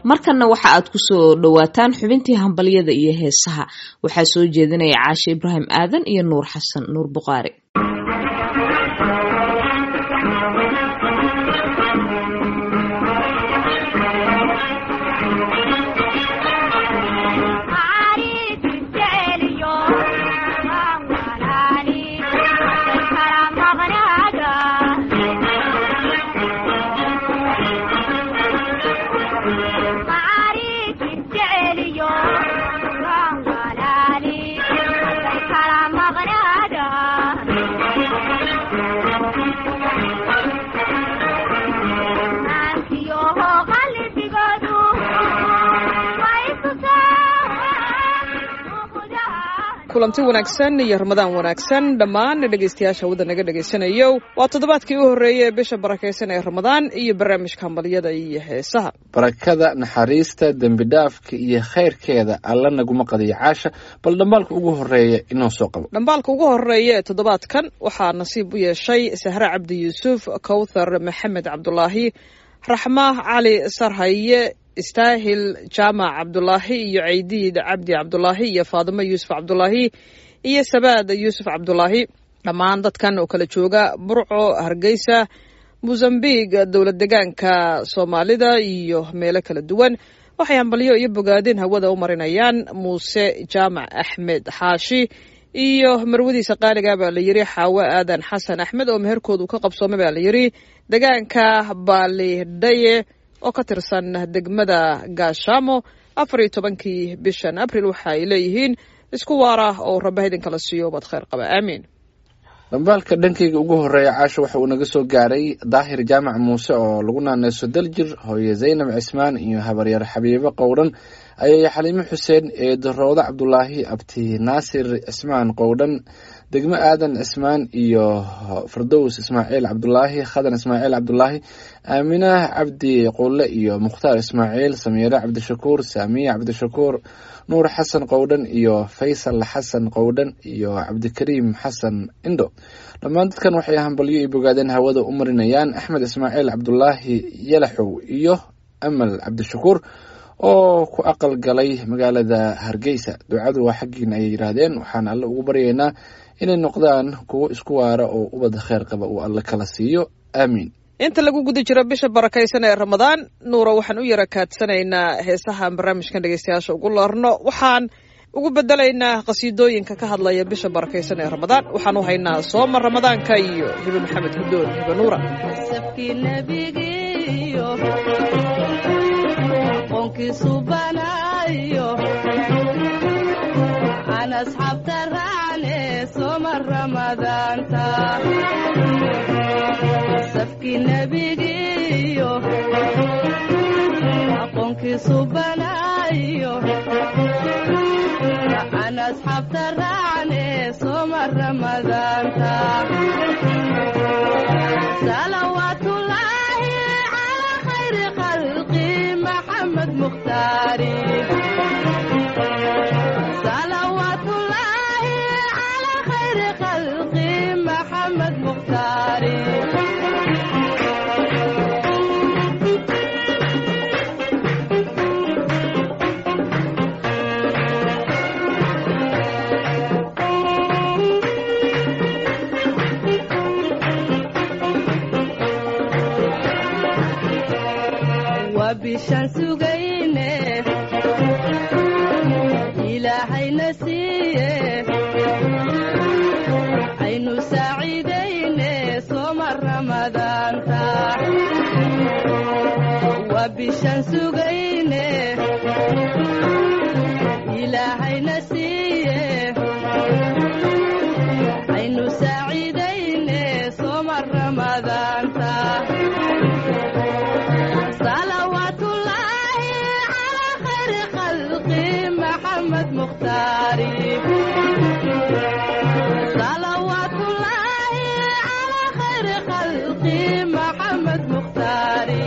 markanna waxa aad ku soo dhowaataan xubintii hambalyada iyo heesaha waxaa soo jeedinaya caashe ibraahim aadan iyo nuur xasan nuur buqaari kulanti wanaagsan iyo ramadaan wanaagsan dhammaan dhegaystayaasha wadda naga dhegaysanayo waa toddobaadkii u horreeyay ee bisha barakaysan ee ramadaan iyo barnaamijka hambalyada iyo heesaha barakada naxariista dembi dhaafka iyo khayrkeeda alla naguma qadiyo caasha bal dhambaalka ugu horreeya inoo soo qabo dhambaalka ugu horreeya ee toddobaadkan waxaa nasiib u yeeshay sahre cabdi yuusuf kowthar maxamed cabdulaahi raxma cali sarhaye istaahil jaamac cabdulaahi iyo ceydiid cabdi cabdulaahi iyo faadimo yuusuf cabdulaahi iyo sabaad yuusuf cabdulaahi dhammaan dadkan oo kala jooga burco hargeysa mosambik dowlad degaanka soomaalida iyo meelo kala duwan waxay hambalyo iyo bogaadin hawada u marinayaan muuse jaamac axmed xaashi iyo marwadiisa qaaliga baa la yiri xaawo aadan xasan axmed oo meherkoodu ka qabsoomay baa la yiri degaanka baalidhaye oo ka tirsan degmada gaashaamo afar iyo tobankii bishan abril waxa ay leeyihiin isku waara oo rabba idinkala siiyo baad kheyr qaba aamiin dhambaalka dhankayga ugu horreeya caasha waxa uu naga soo gaaray daahir jaamac muuse oo lagu naaneyso daljir hooye zaynab cismaan iyo habaryar xabiibo qowdhan ayay xaliimo xuseen eedo roodo cabdulaahi abti naasir cismaan qowdhan degmo aadan cismaan iyo fardows ismaaciil cabdulaahi khadan ismaaciil cabdulaahi aaminah cabdi qulle iyo mukhtaar ismaaciil samiire cabdishakuur saamiya cabdishakuur nuur xasan qowdhan iyo faysal xasan qowdhan iyo cabdikariim xasan indho dhammaan dadkan waxay hambalyo iyo bogaadeen hawada u marinayaan axmed ismaaciil cabdulaahi yalaxow iyo amal cabdishakuur oo ku aqal galay magaalada hargeysa ducadu waa xaggiina ayay yidhaahdeen waxaan alle ugu baryaynaa inay noqdaan kuwo isku waara oo ubadda kheyr qaba uu alle kala siiyo aamiin inta lagu guda jiro bisha barakaysan ee ramadaan nuura waxaan u yara kaadsanaynaa heesahaan barnaamijkan dhegeystayaasha ugu loorno waxaan ugu bedelaynaa qasiidooyinka ka hadlaya bisha barakaysan ee ramadaan waxaan u haynaa sooma ramadaanka iyo hibe maxamed hudoon hibe nuura safki nebigiyo aqoonkiisu banaayo aan asxaabta raacne sooma ramadaanta salawaatullaahi calaa khayri khalqi maxamed mukhtaari bishaan sugayne ilaahayna siiye aynu saaciidayne sooma ramadaanta waa bishaan sugayne ilaahayna siiye aynu saaciidayne sooma ramadaanta salawaatullaahi calaa khayri khalqi maxamed mukhtaari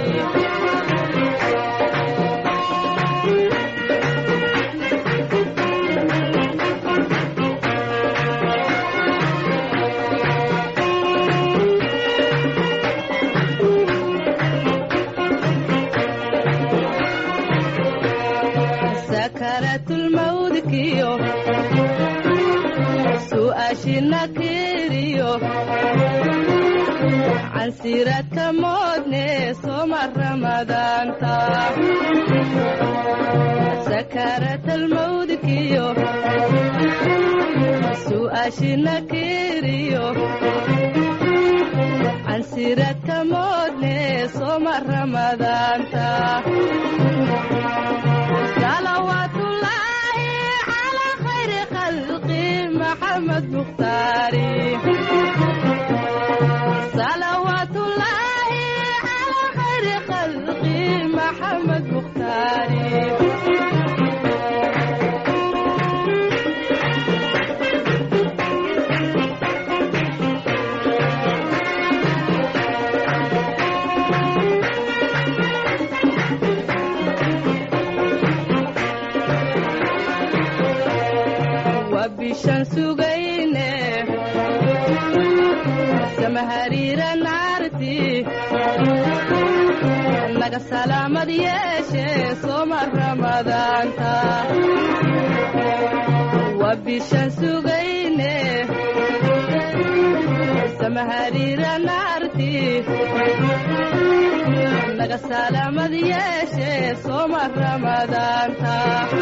sakaratulmawdkiyo su'aashina kiriyo cansiradka moodne soma ramadaanta sakaratalmawdkiyo su'aashina kiriyo cansiradka moodne soma ramadaanta salawaatullaahi calaa khayri khalqi maxamed mukhtaari salawaatullaahi calaa khayri khalqi maxamed mukhtaari waa bishaan sugayne samahariira naarti naga salaamad yeeshe sooma ramadaanta waa bishaan sugayne samahariira naarti naga salaamad yeeshe sooma ramadaanta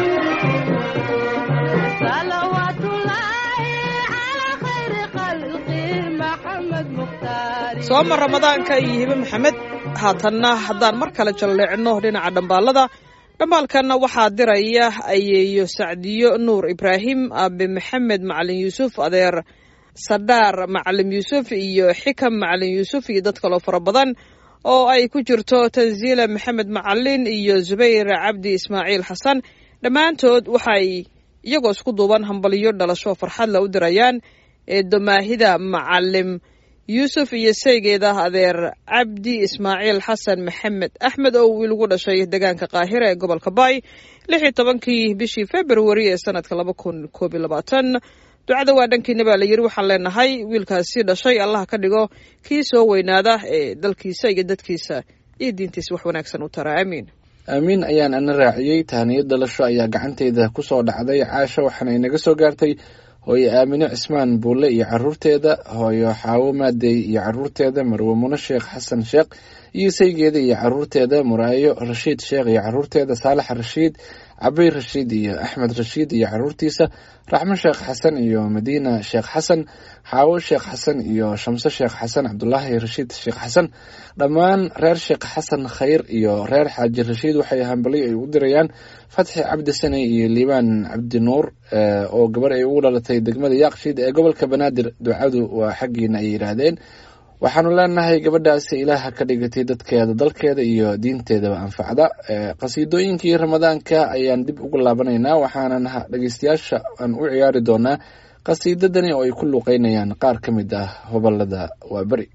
salawaatullaahi calaa khayri khalqi maxamed mukhtaari sooma ramadaanka iyo hibe maxamed haatanna haddaan mar kale jalleecno dhinaca dhambaalada dhambaalkanna waxaa diraya ayeeyo sacdiyo nuur ibraahim aabe maxamed macalin yuusuf adeer sadhaar macalin yuusuf iyo xikam macalin yuusuf iyo dad kaloo fara badan oo ay ku jirto tansiila maxamed macalin iyo zubayr cabdi ismaaciil xasan dhammaantood waxay iyagoo isku duuban hambaliyo dhalasho farxadla u dirayaan eedomaahida macalim yuusuf iyo saygeeda adeer cabdi ismaaciil xasan maxamed axmed oo wiil ugu dhashay deegaanka qaahira ee gobolka baay lix iyo tobankii bishii februari ee sanadka laba kun koob iyo labaatan ducada waa dhankiina baa la yiri waxaan leenahay wiilkaasi dhashay allah ka dhigo kii soo weynaada ee dalkiisa iyo dadkiisa iyo diintiisa wax wanaagsan u tara aamiin aamiin ayaan ana raaciyey tahaniyad dhalasho ayaa gacanteyda ku soo dhacday caasha waxaana inaga soo gaartay hooyo aamino cismaan buulle iyo caruurteeda hooyo xaawo maadey iyo caruurteeda marwe mune sheekh xasan sheekh iyo saygeeda iyo caruurteeda muraayo rashiid sheekh iyo caruurteeda saalax rashiid cabay rashiid iyo axmed rashiid iyo caruurtiisa raxmo sheekh xasan iyo madiina sheekh xasan xaawo sheekh xasan iyo shamse sheekh xasan cabdulaahi rashiid sheekh xasan dhammaan reer sheekh xasan khayr iyo reer xaaji rashiid waxay hambali ay u dirayaan fatxi cabdi sane iyo liibaan cabdi nuur oo gabar ay ugu dhalatay degmada yaaqshiid ee gobolka banaadir ducadu waa xaggiina ay yidhaahdeen waxaanu leenahay gabadhaasi ilaaha ka dhigatay dadkeeda dalkeeda iyo diinteedaba anfacda qasiidooyinkii ramadaanka ayaan dib ugu laabanaynaa waxaanan dhegeystayaasha aan u ciyaari doonaa qasiidadani oo ay ku luuqeynayaan qaar ka mid ah hobalada waa beri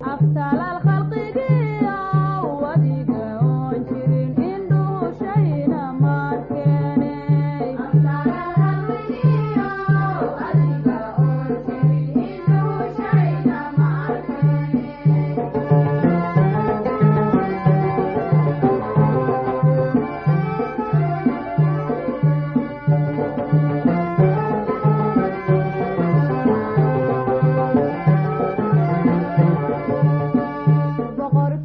boqor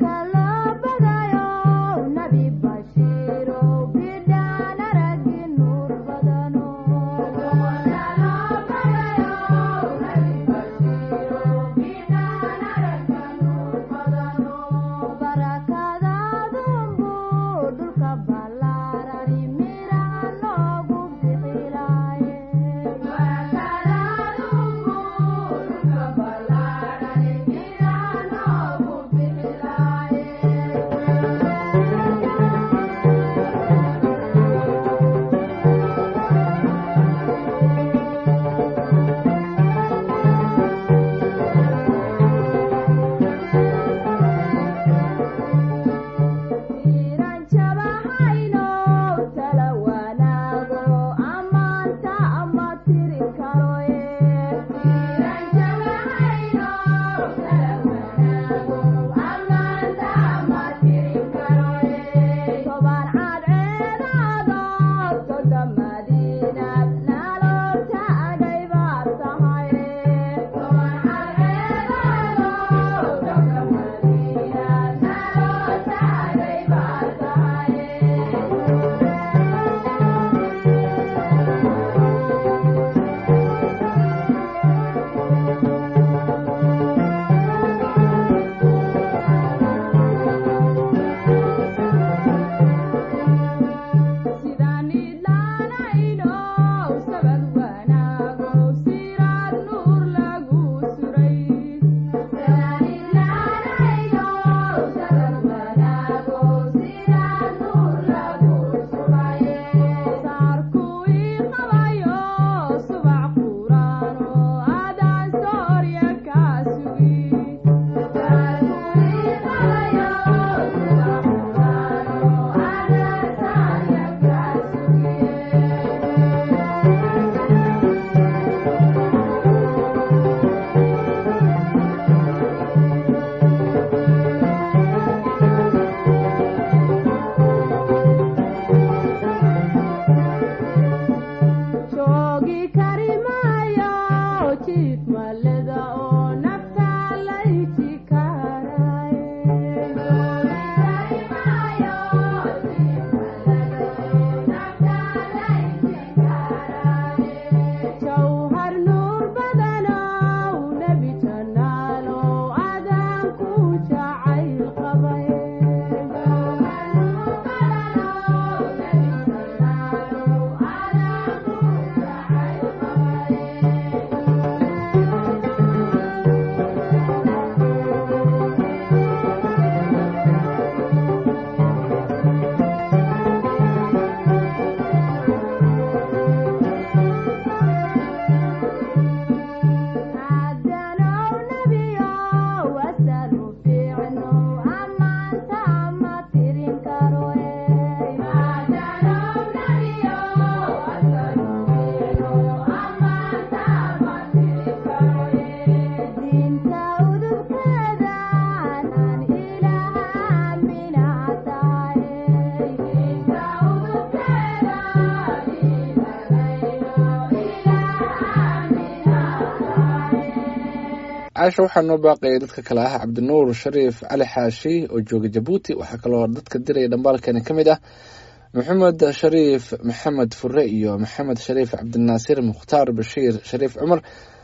caasha waxaa noo baaqaya dadka kale ah cabdinuur shariif cali xaashi oo jooga jabuuti waxaa kaloo dadka diraya dhambaalkani ka mid ah maxamed shariif maxamed fure iyo maxamed shariif cabdinaasir mukhtaar bashiir shariif cumar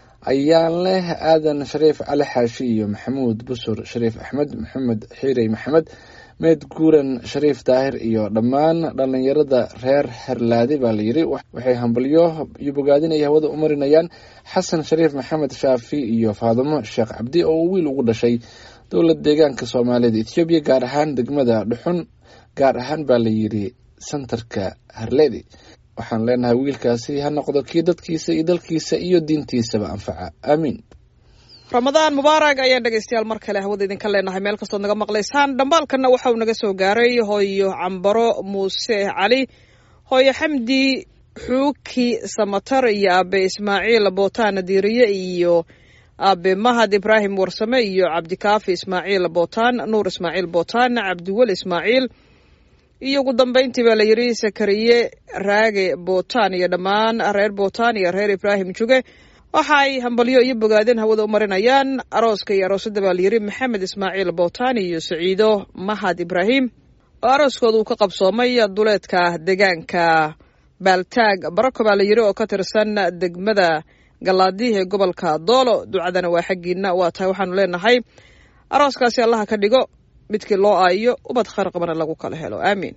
ayaan leh aadan shariif cali xaashi iyo maxamuud busur shariif axmed maxamed xiirey maxamed meed guuran shariif daahir iyo dhammaan dhallinyarada reer xerlaadi baa layidhi waxay hambalyo iyo bogaadinaya hawada u marinayaan xasan shariif maxamed shaafi iyo faadumo sheekh cabdi oo uu wiil ugu dhashay dowlad deegaanka soomaalida ethoobiya gaar ahaan degmada dhuxun gaar ahaan baa layidhi sentarka harledi waxaan leenahay wiilkaasi ha noqdo kii dadkiisa iyo dalkiisa iyo diintiisaba anfaca aamiin ramadaan mubaarag ayaan dhegaystayaal mar kale hawada idinka leenahay meel kastood naga maqlaysaan dhambaalkanna waxa uu naga soo gaaray hooyo cambaro muuse cali hooyo xamdi xuuki samatar iyo aabe ismaaciil bootaan diiriye iyo aabe mahad ibraahim warsame iyo cabdikaafi ismaaciil bootaan nuur ismaaciil bootaan cabdiwel ismaaciil iyo ugu dambayntii baa la yidhi sakariye raage bootaan iyo dhammaan reer bootaan iyo reer ibraahim juge waxa ay hambalyo iyo bogaadeen hawada u marinayaan arooska iyo aroosadda baa layidhi maxamed ismaaciil bootaan iyo saciido mahad ibraahim oo arooskooda uu ka qabsoomay duleedka deegaanka baaltaag barako baa layidhi oo ka tirsan degmada galaadiih ee gobolka doolo ducadana waa xaggiina waa tahay waxaanu leenahay arooskaasi allaha ka dhigo midkii loo aayo ubad khayr qabana lagu kala helo aamiin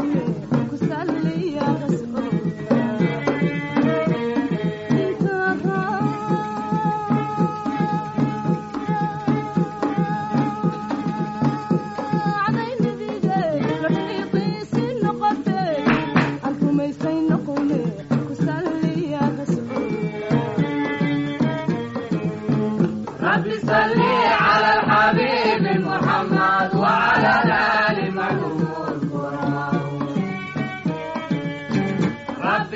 Thank you.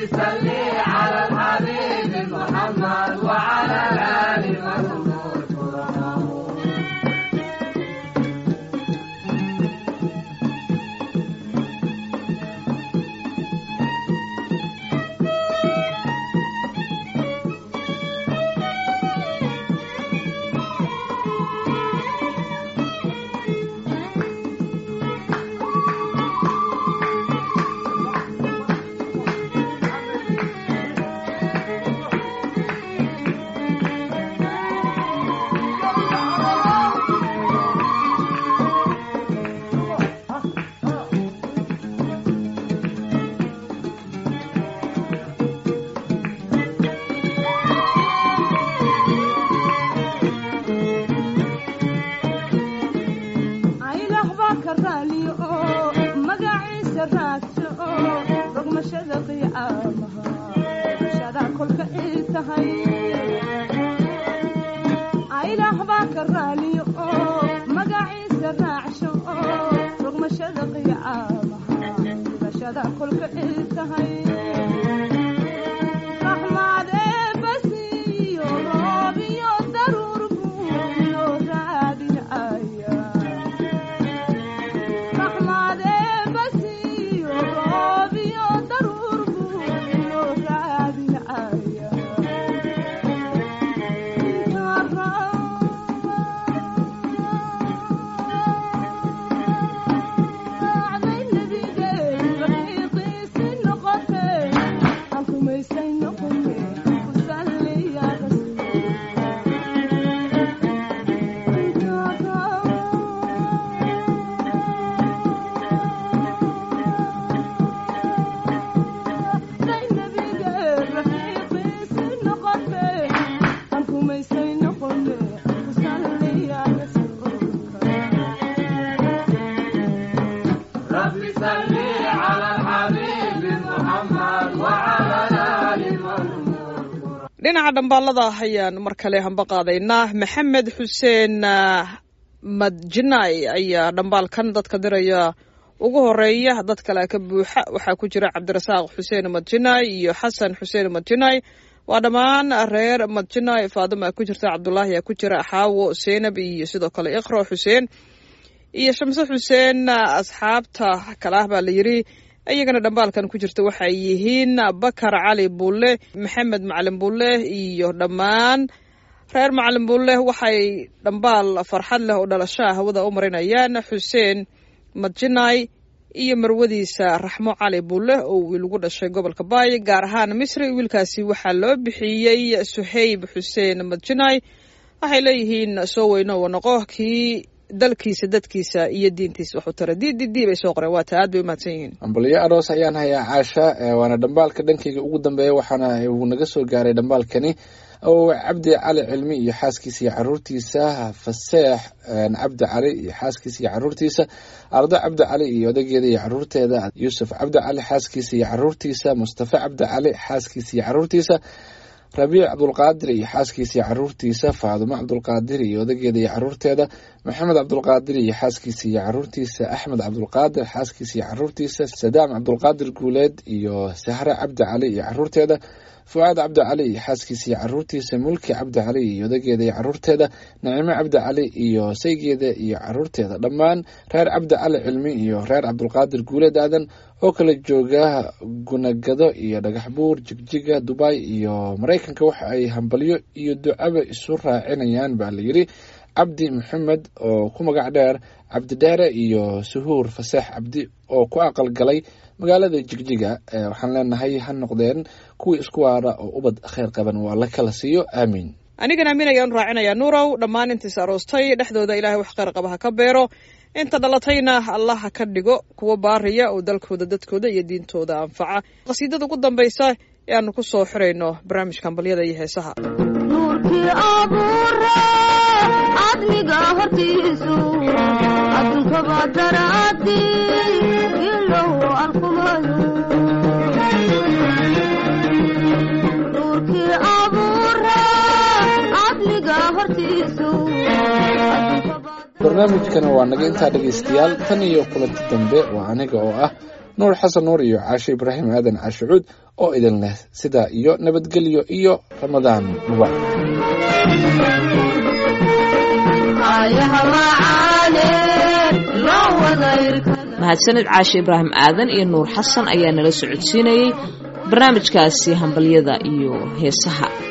aylah baa ka raaliyo oo magaciisa raadso oo rogmashada qiyaamaha rogmashada kolka ii tahay aylah baa ka raaliyo oo magaciisa raacsho oo rogmashada qiyaamaha rogmashada kolka ii tahay raxmaad eebbasiiyo roob iyo daruur buu iyo raadinaya dhinaca dhambaalada ayaan mar kale hamba qaadaynaa maxamed xuseen madjinay ayaa dhambaalkan dadka diraya ugu horeeya dad kale ka buuxa waxaa ku jira cabdirasaaq xuseen madjinay iyo xasan xuseen madjinay waa dhammaan reer madjinay faadima ku jirta cabdulaahi aa ku jira xaawo seenab iyo sidoo kale iqro xuseen iyo shamse xuseen asxaabta kale ah baa la yiri iyagana dhambaalkan ku jirta waxay yihiin bakar cali bulle maxamed macalin bulle iyo dhammaan reer macalin bulle waxay dhambaal farxad leh oo dhalashaa hawada u marinayaan xuseen madjinay iyo marwadiisa raxmo cali bulle oo wiil ugu dhashay gobolka baay gaar ahaan misri wiilkaasi waxaa loo bixiyey suhayb xuseen madjinay waxay leeyihiin soo weyno wa noqo kii dalkiisa dadkiisa iyo diintiisa waxu tara d d d bay soo qoreen waa taa aad bay umahadsan yihiin ambalyo aroos ayaan hayaa caasha waana dhambaalka dhankayga ugu dambeeya waxaana uu naga soo gaaray dhambaalkani oo cabdi cali cilmi iyo xaaskiisa iyo caruurtiisa faseex cabdi cali iyo xaaskiisa iyo caruurtiisa ardo cabdi cali iyo odageeda iyo caruurteeda yuusuf cabdi cali xaaskiisa iyo caruurtiisa mustafa cabdi cali xaaskiisa iyo caruurtiisa rabiic cabdulqaadir iyo xaaskiisa iyo caruurtiisa faadumo cabdulqaadir iyo odageeda iyo caruurteeda maxamed cabdulqaadir iyo xaaskiisa iyo caruurtiisa axmed cabdulqaadir xaaskiisa iyo caruurtiisa sadaam cabdulqaadir guuleed iyo sahre cabdi cali iyo caruurteeda fucaad cabdi cali iyo xaaskiisa iyo caruurtiisa mulki cabdi cali iyo odageeda iyo caruurteeda nacimo cabdi cali iyo saygeeda iyo caruurteeda dhammaan reer cabdi cali cilmi iyo reer cabdulqaadir guuleed aadan oo kala jooga gunagado iyo dhagaxbuur jigjiga dubay iyo maraykanka waxa ay hambalyo iyo ducaba isu raacinayaan baa layidhi cabdi maxamed oo ku magac dheer cabdi dheere iyo suhuur faseex cabdi oo ku aqal galay magaalada jigjiga waxaan leenahay ha noqdeen kuwii isku waara oo ubad kheyr qaban waa la kala siiyo aamiin anigan aamin ayaan raacinayaa nuurow dhammaan intiis aroostay dhexdooda ilaahay wax kheyr qaba ha ka beero inta dhalatayna allah ha ka dhigo kuwa baariya oo dalkooda dadkooda iyo diintooda anfaca qasiidada ugu dambaysa ee aanu ku soo xirayno barnaamijka ambalyada iyo heesaha nuurkii abuure cadmiga hortiisu adduunkaba daraadi ilow arkumayo nuurkii abuure cadmiga hortiisu barnaamijkana waa naga intaa dhegaystayaal tan iyo kulanti dambe waa aniga oo ah nuur xasan nuur iyo caashe ibraahim aadan caashe cuud oo idin leh sidaa iyo nabadgelyo iyo ramadaan mubaarak mahadsanid caashe ibraahim aadan iyo nuur xasan ayaa nala socodsiinayey barnaamijkaasi hambalyada iyo heesaha